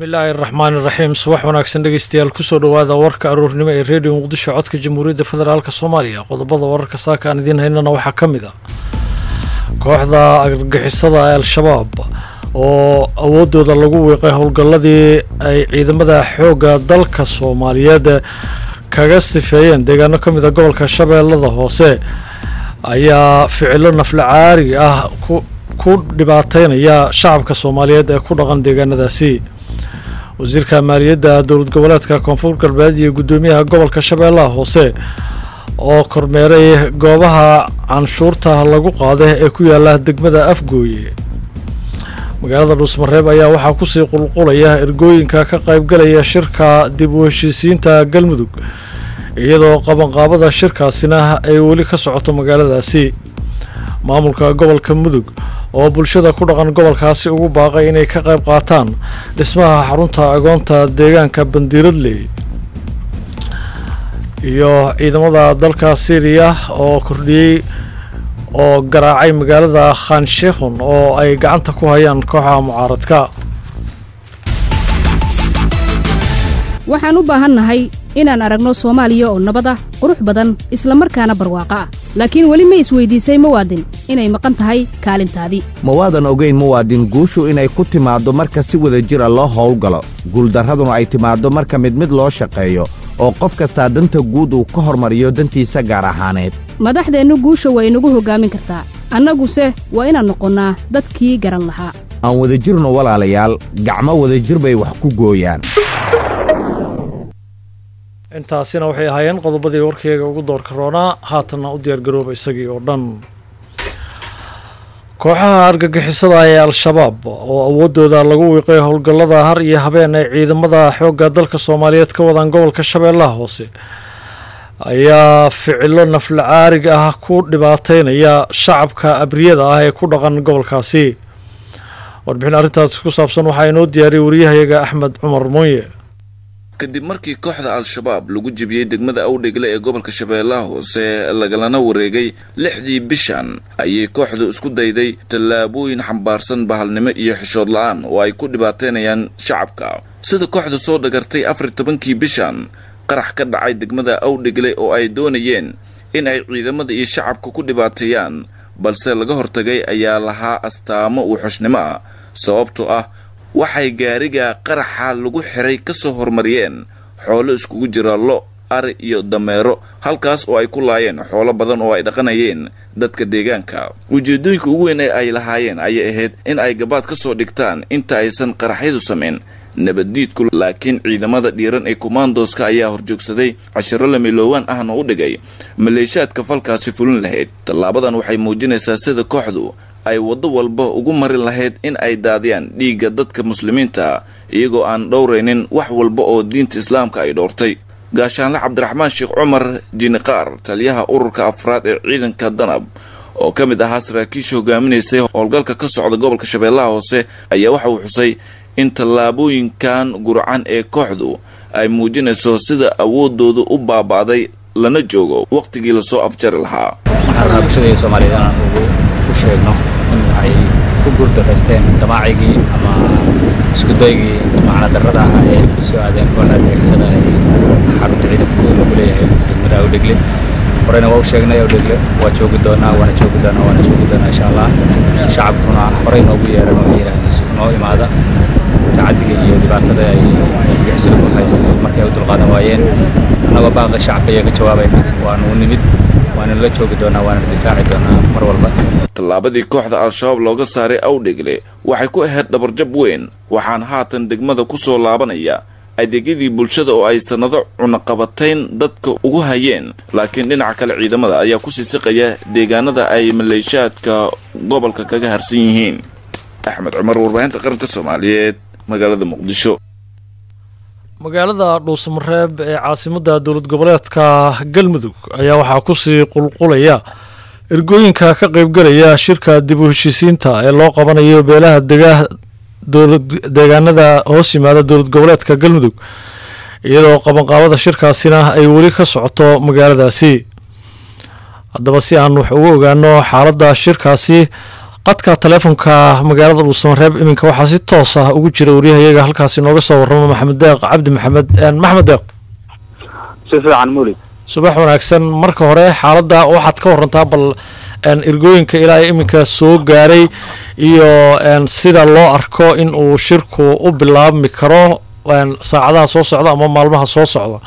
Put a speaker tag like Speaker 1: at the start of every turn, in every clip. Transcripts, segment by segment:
Speaker 1: bismillaahi araxmaan iraxiim subax wanaagsan dhegeystayaal kusoo dhowaada warka aroornimo ee redio muqdisho codka jamhuuriyadda federaalk soomaaliya qodobada wararka saaka aan idiin haynana waxaa ka mid a kooxda argagixisada ee al-shabaab oo awoodooda lagu wiiqay howlgalladii ay ciidamada xoogga dalka soomaaliyeed kaga sifeeyeen deegaano ka mid a gobolka shabeellada hoose ayaa ficilo nafla caari ah ku dhibaateynaya shacabka soomaaliyeed ee ku dhaqan deegaanadaasi wasiirka maaliyadda dowlad goboleedka koonfur galbeed iyo guddoomiyaha gobolka shabeellaha hoose oo kormeeray goobaha canshuurta lagu qaada ee ku yaala degmada afgooye magaalada dhuusmareeb ayaa waxaa kusii qulqulaya ergooyinka ka qaybgalaya shirka dib u heshiisiinta galmudug iyadoo qabanqaabada shirkaasina ay weli ka socoto magaaladaasi maamulka gobolka mudug oo bulshada ku dhaqan gobolkaasi ugu baaqay inay ka qayb qaataan dhismaha xarunta agoonta deegaanka bandiiradley iyo ciidamada dalka syriya oo kordhiyey oo garaacay magaalada khan shekhon oo ay gacanta ku hayaan kooxaha mucaaradka
Speaker 2: waxaan u baahannahay inaan aragno soomaaliya oo nabad ah qurux badan isla markaana barwaaqo ah laakiin weli ma isweydiisay muwaadin inay maqan tahay kaalintaadii
Speaker 3: ma waadan ogayn muwaadin guushu inay ku timaaddo marka si wada jir a loo howlgalo guuldarraduna ay timaaddo marka mid mid loo shaqeeyo oo qof kastaa danta guud uu ka hormariyo dantiisa gaar ahaaneed
Speaker 2: madaxdeennu guusha waa inagu hoggaamin kartaa annaguse waa inaan noqonnaa dadkii garan lahaa
Speaker 3: aan wadajirno walaalayaal gacmo wadajir bay wax ku gooyaan
Speaker 1: intaasina waxay ahaayeen qodobadii warkeyga ugu doorka roonaa haatanna u diyaargarooba isagii oo dhan kooxaha argagixisada ee al-shabaab oo awoodooda lagu wiiqay howlgallada har iyo habeen ay ciidamada xoogga dalka soomaaliyeed ka wadaan gobolka shabeellaha hoose ayaa ficilo nafla caariga ah ku dhibaateynaya shacabka abriyada ah ee ku dhaqan gobolkaasi warbixin arrintaasi ku saabsan waxaa inoo diyaariyay wariyahayaga axmed cumar moonye
Speaker 4: kadib markii kooxda al-shabaab lagu jebiyey degmada awdhegle ee gobolka shabeellaha hoose lagalana wareegay lixdii bishan ayay kooxdu isku dayday tallaabooyin xambaarsan bahalnimo iyo xishood la-aan oo ay ku dhibaateynayaan shacabka sida kooxdu soo dhagartay afar tobankii bishan qarax ka dhacay degmada awdhegle oo ay doonayeen in ay ciidamada iyo shacabka ku dhibaateeyaan balse laga hortagay ayaa lahaa astaamo wuxushnimo ah sababtoo ah waxay gaariga qaraxa lagu xiray ka soo hormariyeen xoolo iskugu jira lo ari iyo dameero halkaas oo ay ku laayeen xoolo badan oo ay dhaqanayeen dadka deegaanka ujeedooyinka ugu weyn ee ay lahaayeen ayay ahayd in ay gabaad ka soo dhigtaan inta aysan qaraxyadu samayn nabaddiidku laakiin ciidamada dhiiran ee kommandoska ayaa horjoogsaday cashiro lamiloowaan ahna u dhigay maleeshaadka falkaasi fulin lahayd tallaabadan waxay muujinaysaa sida kooxdu ay waddo walba ugu marin lahayd in ay daadiyaan dhiigga dadka muslimiinta iyagoo aan dhowraynin wax walba oo diinta islaamka ay dhowrtay gaashaanle cabdiraxmaan sheekh cumar jiniqaar taliyaha ururka afraad ee ciidanka danab oo ka mid ahaa saraakiisha hogaaminaysay howlgalka ka socda gobolka shabeellaha hoose ayaa waxa uu xusay in tallaabooyinkan gurcan ee kooxdu ay muujinayso sida awoodoodu u baaba'day lana joogo wakhtigii lasoo afjari lahaa
Speaker 5: sheegno in ay ku guuldaraysteen damaacigii ama iskudaygii macnadarrada ah ee ay ku soo aadeen kooxda argixisada ay xarunta ciidanku lagu leeyahay degmada awdhegle horeyna waa u sheegnay awdhegle waa joogi doonaa waana joogi doonaa waana joogi doonaa insha allah shacabkuna horey noogu yeeran waxay yidhahdeen noo imaada tacadiga iyo dhibaatada ay argixisada ku haysto markay u dulqaadan waayeen annagoo baaqa shacabka ayaa ka jawaabayna waanu nimid waana la joogi doonaa waana difaaci doonaa mar walba
Speaker 4: tallaabadii kooxda al-shabaab looga saaray awdhegle waxay ku ahayd dhabarjab weyn waxaan haatan degmada ku soo laabanaya adeegyadii bulshada oo ay sannado cunaqabatayn dadka ugu hayeen laakiin dhinaca kale ciidamada ayaa kusii siqaya deegaanada ay maleeshaadka gobolka kaga harsan yihiin axmed cumar warbaahinta qaranka soomaaliyeed magaalada muqdisho
Speaker 1: magaalada dhuusamareeb ee caasimadda dowlad goboleedka galmudug ayaa waxaa kusii qulqulaya ergooyinka ka qeybgalaya shirka dib u heshiisiinta ee loo qabanayo beelaha deegaanada hoos yimaada dowlad goboleedka galmudug iyadoo qabanqaabada shirkaasina ay weli ka socoto magaaladaasi haddaba si aan wax ugu ogaano xaaladda shirkaasi qadka taleefonka magaalada dhuusamareeb iminka waxaa si toos ah ugu jira waryahayaga halkaasi nooga soo warrama maxamed deeq cabdi maxamed maxamed deeq
Speaker 6: si fiican mulid
Speaker 1: subax wanaagsan marka hore xaaladda waxaad ka warantaa bal ergooyinka ilaa iminka soo gaaray iyo sida loo arko in uu shirku u bilaabmi karo saacadaha soo socda ama maalmaha soo socda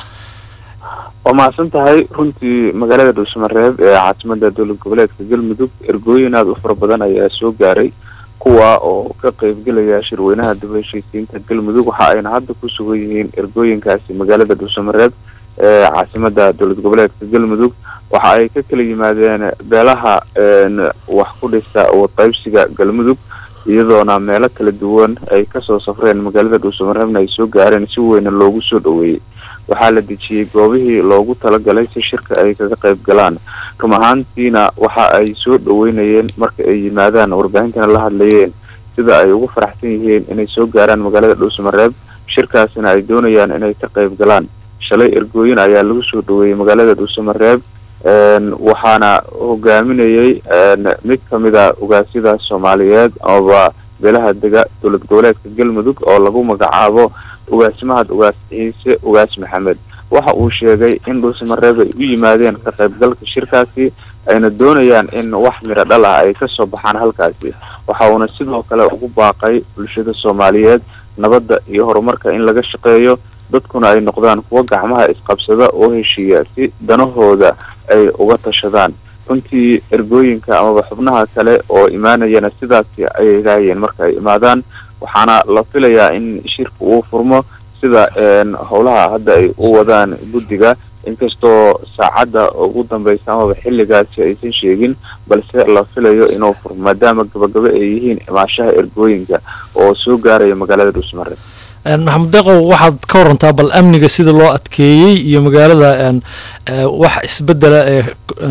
Speaker 6: waa mahadsan tahay runtii magaalada dhuusamareeb ee caasimada dowlad goboleedka galmudug ergooyin aada u fara badan ayaa soo gaaray kuwa oo ka qeybgelaya shirweynaha dib heshiisiinta galmudug waxa ayna hadda ku sugan yihiin ergooyinkaasi magaalada dhuusamareeb ee caasimada dowlad goboleedka galmudug waxa ay ka kala yimaadeen beelaha wax ku dhista wadqaybsiga galmudug iyadoona meelo kala duwan ay kasoo safreen magaalada dhuusamareebna ay soo gaareen si weyna loogu soo dhoweeyey waxaa la dejiyey goobihii loogu talagalay si shirka ay kaga qayb galaan run ahaantiina waxa ay soo dhoweynayeen marka ay yimaadaan warbaahintana la hadlayeen sida ay ugu faraxsan yihiin inay soo gaaraan magaalada dhuusamareeb shirkaasina ay doonayaan inay ka qayb galaan shalay ergooyin ayaa lagu soo dhoweeyey magaalada dhuusamareeb waxaana hogaaminayey mid kamid a ugaasyada soomaaliyeed amaba beelaha dega dowlad goboleedka galmudug oo lagu magacaabo ugaasmahad ugaas ciise ugaas maxamed waxa uu sheegay in dhuusamareeb ay u yimaadeen ka qaybgalka shirkaasi ayna doonayaan in wax miro dhal ah ay kasoo baxaan halkaasi waxa uuna sidoo kale ugu baaqay bulshada soomaaliyeed nabadda iyo horumarka in laga shaqeeyo dadkuna ay noqdaan kuwo gacmaha isqabsada oo heshiiya si danahooda ay uga tashadaan runtii ergooyinka amaba xubnaha kale oo imaanayana sidaasi ayay raayeen marka ay imaadaan waxaana la filayaa in shirka uu furmo sida howlaha hadda ay u wadaan guddiga inkastoo saacadda ugu dambeysa amaba xilligaasi aysan sheegin balse la filayo inuu furmo maadaama gabagabo ay yihiin imaashaha ergooyinka oo soo gaaraya magaalada dhuusmare
Speaker 1: maxamed deeqow waxaad ka warantaa bal amniga sida loo adkeeyey iyo magaalada wax isbedela ee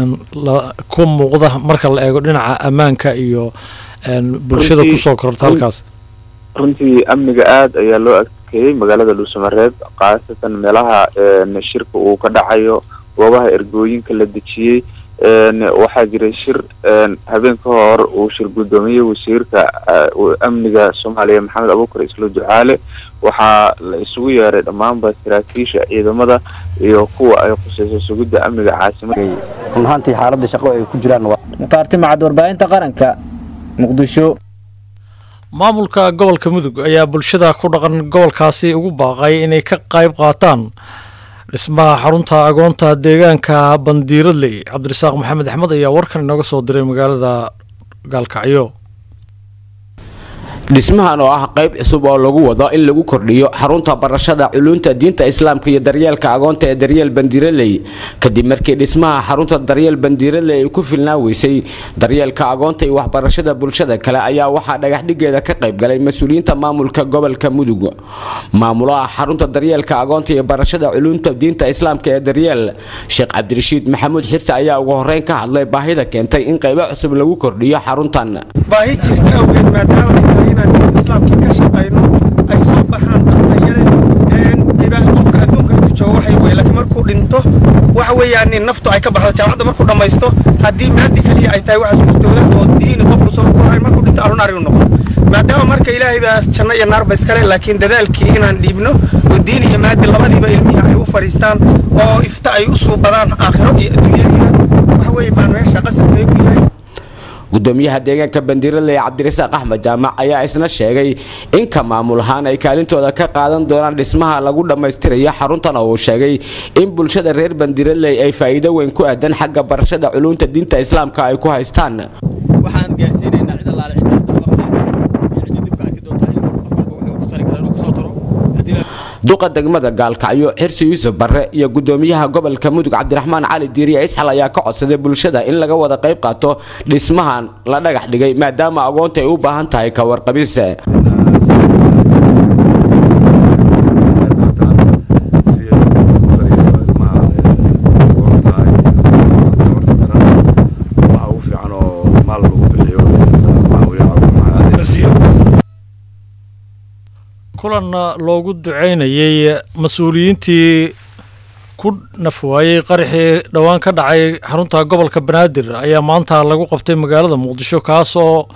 Speaker 1: ku muuqda marka la eego dhinaca ammaanka iyo bulshada kusoo kororta halkaas
Speaker 6: runtii amniga aada ayaa loo adkeeyey magaalada dhuusamareeb khaasatan meelaha shirka uu ka dhacayo goobaha ergooyinka la dejiyey waxaa jiray shir habeen ka hor uu shir guddoomiyey wasiirka amniga soomaaliya maxamed abuukar islo ducaale waxaa la isugu yeeray dhammaanba saraakiisha ciidamada iyo kuwa ay khuseyso sugidda amniga caasimada
Speaker 7: run ahaantii xaaladda shaqo ay ku jiraan
Speaker 8: mukhtaarti macad warbaahinta qaranka muqdisho
Speaker 1: maamulka gobolka mudug ayaa bulshada ku dhaqan gobolkaasi ugu baaqay inay ka qayb qaataan dhismaha xarunta agoonta deegaanka bandiiradley cabdirasaaq maxamed axmed ayaa warkan inooga soo diray magaalada gaalkacyo
Speaker 9: dhismahan oo ah qayb cusub oo lagu wado in lagu kordhiyo xarunta barashada culuunta diinta islaamka iyo daryeelka agoonta ee daryeel bandiiraley kadib markii dhismaha xarunta daryeel bandiiraley ay ku filnaa weysay daryeelka agoonta iyo waxbarashada bulshada kale ayaa waxaa dhagaxdhigeeda ka qayb galay mas-uuliyiinta maamulka gobolka mudug maamulaha xarunta daryeelka agoonta iyo barashada culuunta diinta islaamka ee daryeel sheekh cabdirashiid maxamuud xirse ayaa ugu horeyn ka hadlay baahida keentay in qaybo cusub lagu kordhiyo xaruntan
Speaker 10: baahi jirta awgeed maadaama ay tahay inaan diin islaamkii ka shaqayno ay soo baxaan dadtayale cibaas qofka adduunka intu joogo waxay wey laakiin markuu dhinto waxa weeyaan naftu ay ka baxdo jaamacadda markuu dhammaysto haddii maadi keliya ay tahay waxa suurtooda oo diini qofku soo korayn markuu dhinto ahlu naar inuu noqdo maadaama marka ilaahay baa janno iyo naarba iskale laakiin dadaalkii inaan dhiibno oo diin iyo maadi labadiiba ilmihii ay u fadhiistaan oo ifta ay u suubadaan aakhiro iyo adduunyadiina waxa weeye baan meesha qasadkay ku yahay
Speaker 9: gudoomiyaha deegaanka bandiiraley cabdirasaaq axmed jaamac ayaa isna sheegay in ka maamul ahaan ay kaalintooda ka qaadan doonaan dhismaha lagu dhammaystirayo xaruntan oo uu sheegay in bulshada reer bandiiraley ay faa'iido weyn ku aadan xagga barashada culuunta diinta islaamka ay ku haystaan
Speaker 11: waxaan gaarsiinaynaa cid allaale cidda hadda maqlaysa iyo cidda dibka arki doonta in qof walba wuxuu ku tari kara inuu kusoo taro haddii la
Speaker 9: duqa degmada gaalkacyo xirsi yuusuf barre iyo gudoomiyaha gobolka mudug cabdiraxmaan cali diiriye isxal ayaa ka codsaday bulshada in laga wada qayb qaato dhismahan la dhagax dhigay maadaama agoonta ay u baahan tahay ka warqabis
Speaker 1: kulan loogu duceynayey mas-uuliyiintii ku nafwaayey qaraxii dhowaan ka dhacay xarunta gobolka banaadir ayaa maanta lagu qabtay magaalada muqdisho kaas oo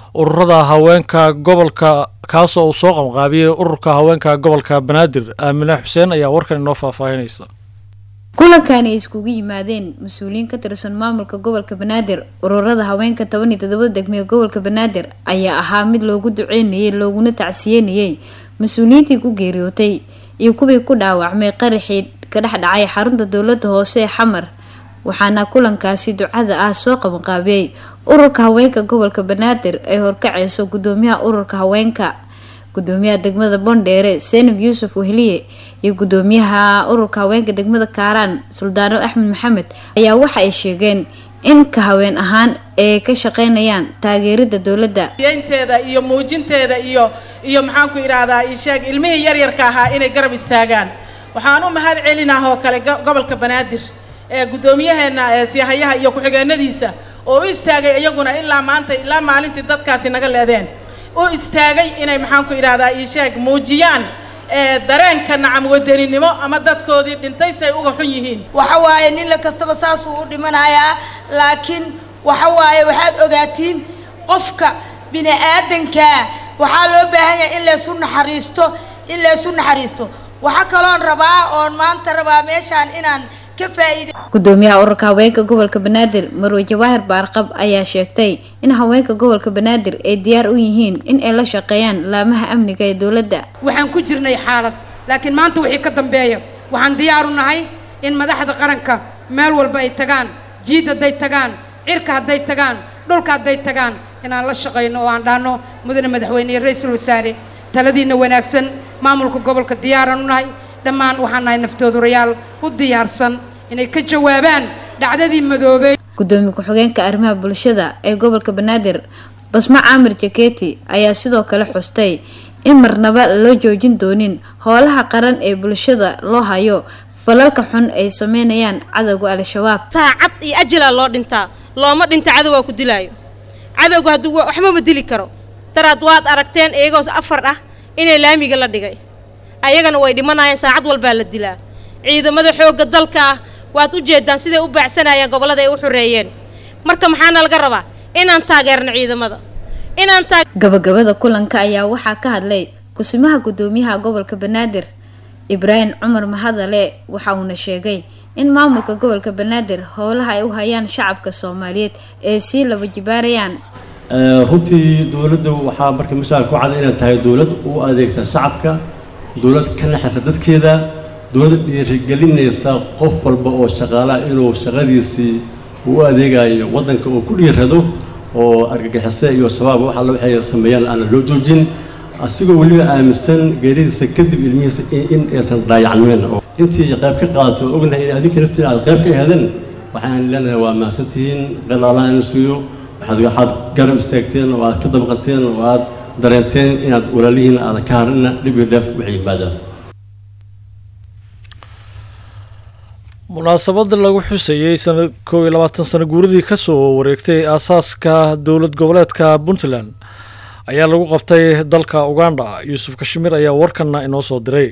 Speaker 1: ururada haweenka gobolka kaasoo uu soo qamqaabiyey ururka haweenka gobolka banaadir aamine xuseen ayaa warkan inoo faahfaahinaysa
Speaker 12: kulankaani ay iskugu yimaadeen mas-uuliyiin ka tirsan maamulka gobolka banaadir ururada haweenka toban iyo todoba degmee gobolka banaadir ayaa ahaa mid loogu duceynayay looguna tacsiyenayay mas-uuliyiintii ku geeriyootay iyo kuwii ku dhaawacmay qaraxii ka dhex dhacay xarunta dowlada hoose ee xamar waxaana kulankaasi ducada ah soo qabanqaabiyey ururka haweenka gobolka banaadir ay horkaceyso gudoomiyaha ururka haweenka gudoomiyaha degmada bondheere senab yuusuf wehliye iyo gudoomiyaha ururka haweenka degmada kaaraan suldaano axmed maxamed ayaa waxa ay sheegeen in ka haween ahaan ay ka shaqeynayaan taageerida dowladda
Speaker 13: yeynteeda iyo muujinteeda iyo iyo maxaan ku idhaahdaa isheeg ilmihii yaryarka ahaa inay garab istaagaan waxaan u mahad celinah oo kale gobolka banaadir ee guddoomiyaheena ee siyahayaha iyo ku-xigeenadiisa oo u istaagay iyaguna ilaa maanta ilaa maalintii dadkaasi naga leedeen u istaagay inay maxaan ku idhaahdaa isheeg muujiyaan ee dareenka nacam wadaninimo ama dadkoodii dhintay say uga xun yihiin
Speaker 14: waxa waaye nin la kastaba saasuu u dhimanayaa laakiin waxa waaye waxaad ogaatiin qofka bini aadankaa waxaa loo baahan yahay in laysu naxariisto in laysu naxariisto waxaa kaloon rabaa oon maanta rabaa meeshaan inaan ka faa'iido
Speaker 12: gudoomiyaha ururka haweenka gobolka banaadir marwe jawaahir baarqab ayaa sheegtay in haweenka gobolka banaadir ay diyaar u yihiin in ay la shaqeeyaan laamaha amniga ee dowladda
Speaker 15: waxaan ku jirnay xaalad laakiin maanta wixii ka dambeeya waxaan diyaar u nahay in madaxda qaranka meel walba ay tagaan jiid hadday tagaan cirka hadday tagaan dhulka hadday tagaan inaan la shaqayno oo aan dhaano mudane madaxweyne iyo ra-iisul wasaare taladiina wanaagsan maamulka gobolka diyaaraan u nahay dhammaan waxaan nahay naftoodurayaal u diyaarsan inay ka jawaabaan dhacdadii madoobey
Speaker 12: gudoomiye ku-xigeenka arrimaha bulshada ee gobolka banaadir basmo caamir jaketi ayaa sidoo kale xustay in marnaba loo joojin doonin howlaha qaran ee bulshada loo hayo falalka xun ay sameynayaan cadowga al-shabaab
Speaker 16: saacad iyo ajala loo dhintaa looma dhinta cadowgaa ku dilaayo cadowga hadduu waxba ma dili karo daraad waad aragteen iyagoo afar ah inay laamiga la dhigay ayagana way dhimanayaan saacad walbaa la dilaa ciidamada xoogga dalka ah waad u jeedaan siday u baacsanayaan gobollada ay u xoreeyeen marka maxaana laga rabaa inaan taageerno ciidamada inaan
Speaker 12: gabagabada kulanka ayaa waxaa ka hadlay kusimaha gudoomiyaha gobolka banaadir ibraahim cumar mahadale waxa uuna sheegay in maamulka gobolka banaadir howlaha ay u hayaan shacabka soomaaliyeed ee sii laba jibaarayaan
Speaker 17: runtii dowladda waxaa marka mashaal ku cad inay tahay dowlad u adeegta shacabka dowlad ka naxaysa dadkeeda dowlad dhiirigelinaysa qof walba oo shaqaalaha inuu shaqadiisii u adeegayo waddanka uu ku dhiirado oo argagixise iyo shabaab wax alla waxay sameeyaan aan loo joojin asigoo weliba aaminsan geeridiisa kadib ilmihiisa in aysan daayacmeen intii qayb ka qaadato ognahay in adinka naftiina aad qayb ka ahaadeen waxaan leenahay waa mahadsantihiin qeylaalaan in siiyo waxaad waxaad garab istaagteen oo aad ka dabqateen oo aad dareenteen inaad walaalihiin aadan ka harina dhib iyo dheef waxay yimaadaan
Speaker 1: munaasabada lagu xusayey sanad kow iyo labaatan sano guuradii kasoo wareegtay aasaaska dowlad goboleedka puntland ayaa lagu qabtay dalka uganda yuusuf kashmir ayaa warkanna inoo soo diray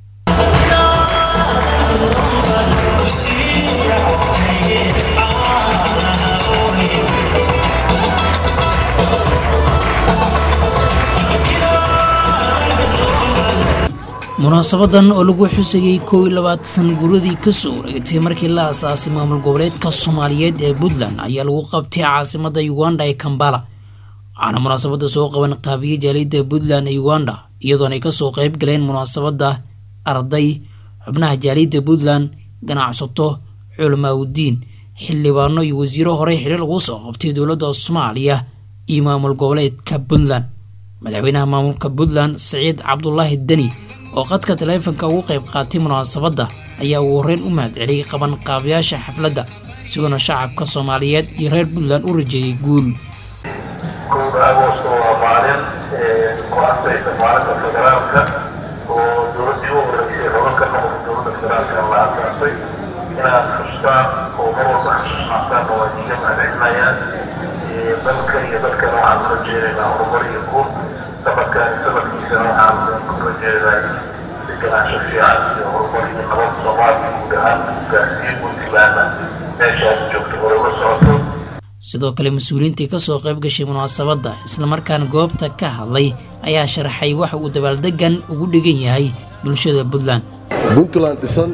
Speaker 18: munaasabadan oo lagu xusayey kow iyo labaatan guuradii kasoo wareegtay markii la asaasay maamul goboleedka soomaaliyeed ee puntland ayaa lagu qabtay caasimada uganda ee kambala waxaana munaasabada soo qaban qaabiyey jaaliyadda puntland ee uganda iyadoona ay kasoo qeyb galeen munaasabada arday xubnaha jaaliyadda puntland ganacsato culamaauddiin xildhibaano iyo wasiiro horey xidhi lagu soo qabtay dowladda soomaaliya iyo maamul goboleedka puntland madaxweynaha maamulka puntland siciid cabdulaahi deni oo qadka taleefanka ugu qayb qaatay munaasabadda ayaa ugu horreyn u mahadceliyey qabanqaabayaasha xafladda isagoona shacabka soomaaliyeed iyo reer puntland u rajeeyey guul
Speaker 19: kowda agoosto waa maalin ku asaysa maalinta federaalka oo dowladdii u horeysay hogan ka noqotay dowladda federaalka la asaasay inaad xustaan oo mar walba xasuusnaataan oo idiga mahadcelinayaan dalka iyo dadkana waxaan ula jeedaynaa horumar iyo guul safarkaani safarkiisana waxaan ku rajeedaa deganaansho fiican iyo horumar iyo nabad soomaaliya guud ahaan gaarsiin puntlandna meesha aad joogto hore ula socoto
Speaker 18: sidoo kale mas-uuliyiintii kasoo qayb gashay munaasabadda islamarkaana goobta ka hadlay ayaa sharaxay waxa uu dabaaldegan ugu dhigan yahay bulshada puntland
Speaker 20: puntland dhisan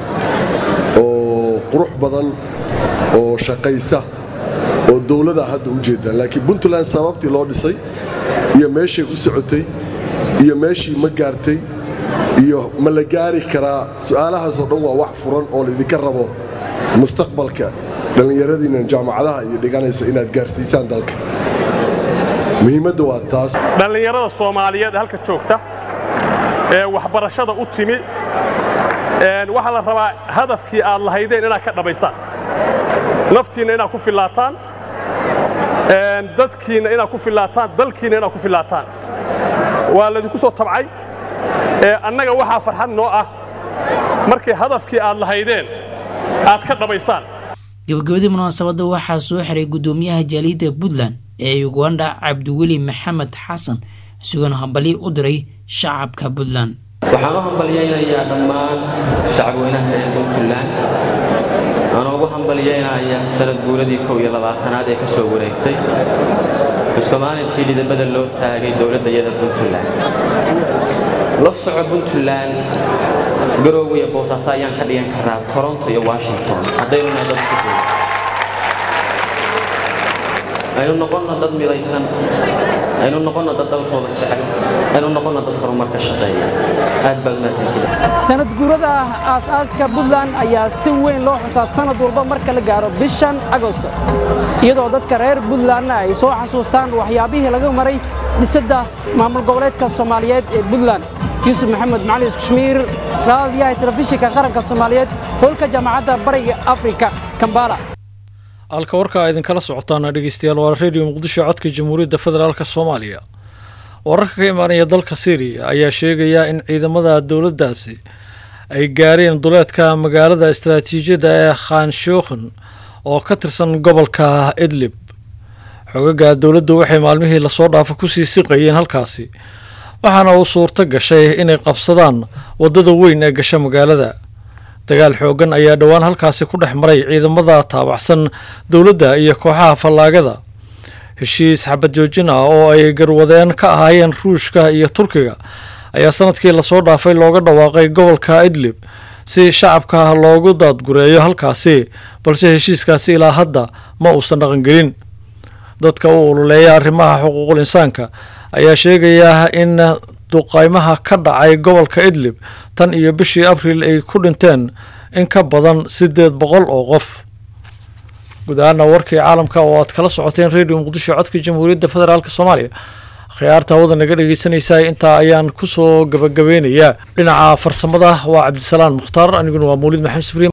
Speaker 20: oo qurux badan oo shaqaysa oo dowlada hadda u jeedaan laakiin puntland sababtii loo dhisay iyo meeshay u socotay iyo meeshii ma gaartay iyo ma la gaari karaa su'aalahaasoo dhan waa wax furan oo laydinka rabo mustaqbalka dhallinyaradiinnan jaamacadaha iyo dhiganaysa inaad gaarsiisaan dalka muhiimadda waa taas
Speaker 21: dhallinyarada soomaaliyeed ee halka joogta ee waxbarashada u timi waxaa la rabaa hadafkii aad lahaydeen inaad ka dhammaysaan naftiinna inaad ku fillaataan dadkiinna inaad ku fillaataan dalkiinna inaad ku fillaataan waa laydinku soo tabcay annaga waxaa farxad noo ah markii hadafkii aad lahaydeen aad ka dhammaysaan
Speaker 18: gabagabadii munaasabadda waxaa soo xiray guddoomiyaha jaaliyadda puntland ee uganda cabdiweli maxamed xasan isagoona hambalyo u diray shacabka puntland
Speaker 22: waxaan u hambalyaynayaa dhammaan shacabweynaha reer puntland waxaan ugu hambalyaynayaa sanad guuradii kow iyo labaatanaad ee ka soo wareegtay xuska maalintii dhidabada loo taagay dowladdayada puntland la soco puntland garoowe iyo boosaaso ayaan ka dhigan karaa toronto iyo washington haddaynu nahay dad isku duuba aynu noqonna dad midaysan aynu noqonna dad dalkooda jecel aynu noqonna dad horumarka shaqeeya aad baad umahadsantihin
Speaker 23: sanad guurada aas-aaska puntland ayaa si weyn loo xusaa sanad walba marka la gaaro bishan agosto iyadoo dadka reer puntlandna ay soo xasuustaan waxyaabihii laga maray dhisidda maamul goboleedka soomaaliyeed ee puntland yuusuf maxamed macali kashmiir raadiyaha telefishinka qaranka soomaaliyeed hoolka jaamacadda bariga afrika kambala
Speaker 1: halka warka a idinkala socotaana dhegeystayaal waa redio muqdisho codka jamhuuriyadda federaalk soomaaliya wararka ka imaanaya dalka syriya ayaa sheegaya in ciidamada dowladdaasi ay gaareen duleedka magaalada istaraatiijiyadda ee khanshookhan oo ka tirsan gobolka idlib xogaga dowladdu waxay maalmihii lasoo dhaafa kusii siqayeen halkaasi waxaana uu suurto gashay inay qabsadaan waddada weyn ee gasha magaalada dagaal xooggan ayaa dhowaan halkaasi ku dhex maray ciidamada taabacsan dowladda iyo kooxaha fallaagada heshiis xabad joojin ah oo ay garwadeen ka ahaayeen ruushka iyo turkiga ayaa sanadkii lasoo dhaafay looga dhawaaqay gobolka idlib si shacabka loogu daadgureeyo halkaasi balse heshiiskaasi ilaa hadda ma uusan dhaqangelin dadka u ololeeya arrimaha xuquuqul insaanka ayaa sheegaya in duqaymaha ka dhacay gobolka idlib tan iyo bishii abriil ay ku dhinteen in ka badan siddeed boqol oo qof guud ahaana warkii caalamka oo aad kala socoteen redio muqdisho codka jamhuuriyadda federaalk soomaaliya khiyaarta hawada naga dhegeysanaysaa intaa ayaan kusoo gabagabeynayaa dhinaca farsamada waa cabdisalaan mukhtaar aniguna waa mawlid maxamed sifriin